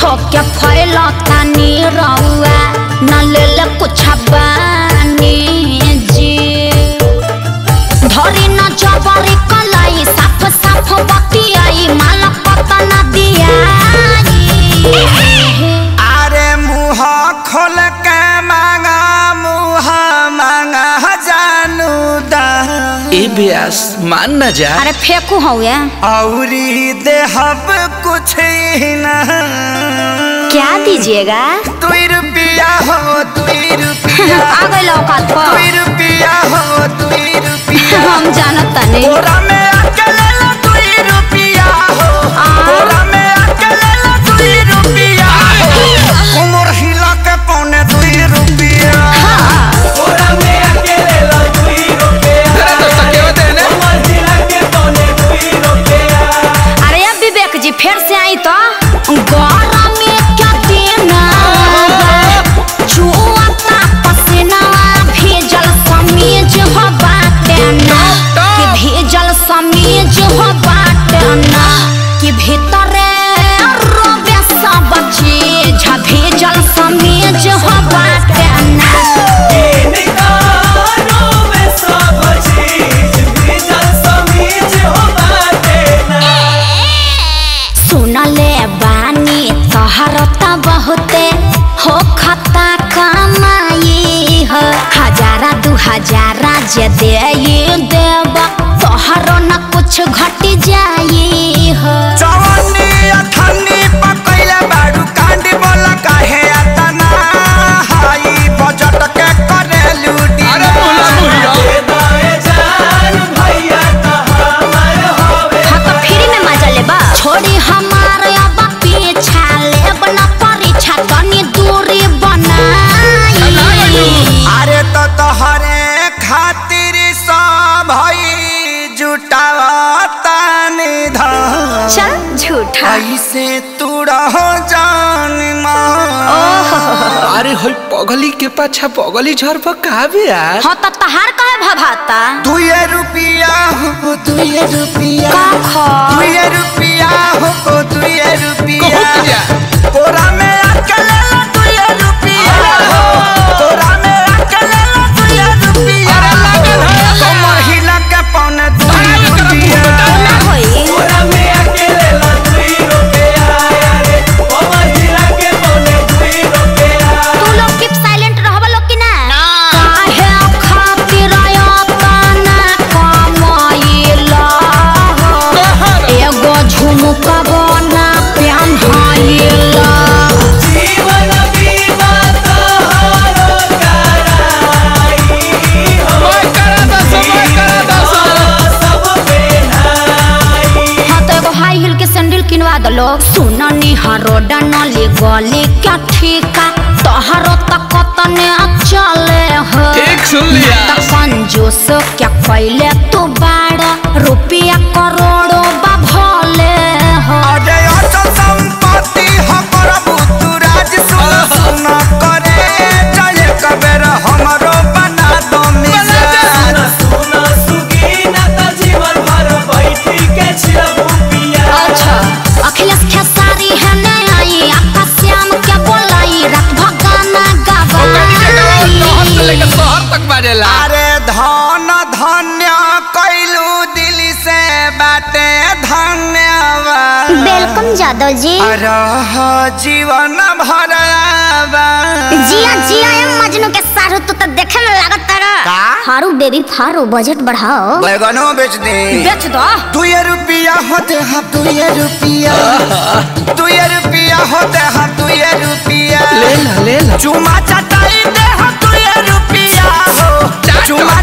के फैलता नी रउआ न ले ले कुछ बानी जी धरी न जबरी कलाई साफ साफ बतियाई माला पता न दियाई अरे मुँह खोल के मांगा मुँह मांगा जानू दा ए ब्यास मान न जा अरे फेंकू हो गया औरी देहब कुछ ही न क्या दीजिएगा दुई रुपया हो दुई रुपया आ गई औकात पर दुई रुपया हो दुई रुपया हम जानता नहीं बोरा में अकेले ला दुई रुपया हो बोरा में अकेले ला दुई रुपया हो उमर हिला के पौने दुई रुपया बोरा में अकेले ला दुई रुपया अरे तो सकेवा देने उमर हिला के पौने दुई रुपया अरे अब विवेक जी फिर से आई तो गौरा में क्या देना छुआता पसीना भेजल समीज हो बाटे ना कि भेजल समीज हो बाटे ना कि भीतरे रोबे सब चीज भेजल समीज हो बाटे ना सुनले बानी तोहर त बहुते हो खता कमाई हो हजारा दू हजारा जे दे देब तोहर न कुछ घट जाई हो जवानी अठन्नी पकैले बाडू कांडी बोला काहे अतना हाई बजट के करे लूटी अरे बोला बुढ़िया हाँ तो फ्री में मजा लेबा छोड़ी हमार अब पीछा लेब न परीक्षा तनी दूरी बनाई अरे तो तोहरे खातिर सब भई जुटावता निधन चल झूठा ऐसे तू रहो जान मान अरे होई पगली के पाछा पगली झर पर का ब्यास हाँ तो तहार कहे भभाता दुए रुपया हो दुए रुपया का खा दुए रुपया हो दुए रुपया कहत जा तोरा में अकेले ला दुए रुपया हो तोरा में अकेले ला दुए रुपया अरे लागल है। कमर हिला के पौने दुए रुपया ना होई तोरा में अकेले ला दुए रुपया रे कमर हिला के पौने दुए रुपया तू लोग कीप साइलेंट रहबा लोग कि ना काहे खातिर अपना कमाइला एगो झुमका बना पेन्हाइला जीवन बीमा तोहरो कराई हो समय करा दो समय करा दो सब पेन्हाई हाँ तो एगो हाई हिल के सैंडल किनवा दलो सुननी हरोडा नली गली क्या ठीका तोहरो तक तने चले हो ठीक सुन लिया त कंजूस क्या कैले तू बाड़ा रुपया करोड़ों बा भले हो अरे अचल संपत्ति हो प्रभु तू राज सुन सुन करे जय कबेर हमरो बना दो मिजान सुन सुगीना त जीवन भर बैठी के छिरबू पिया अच्छा अखिलेश खेसारी है ने आई आकाश श्याम के बोलाई रात भगाना ओकनी जगह शहर से लेकर गवाई शहर तक बाजेला अरे धन धन्य कैलू दिल से बाटे धन्यवाद वेलकम जादव जी रह जीवन भर जिया जिया एम मजनू के सारू तू तो देखे में लागत तारा का? हारू बेबी फारू बजट बढ़ाओ बैगनो बेच दे बेच दो दुए रुपया होते हम दुए रुपया दुए रुपया होते हम दुए रुपया ले ला ले ला चुमा चटाई दे हम दुए रुपया हो चुमा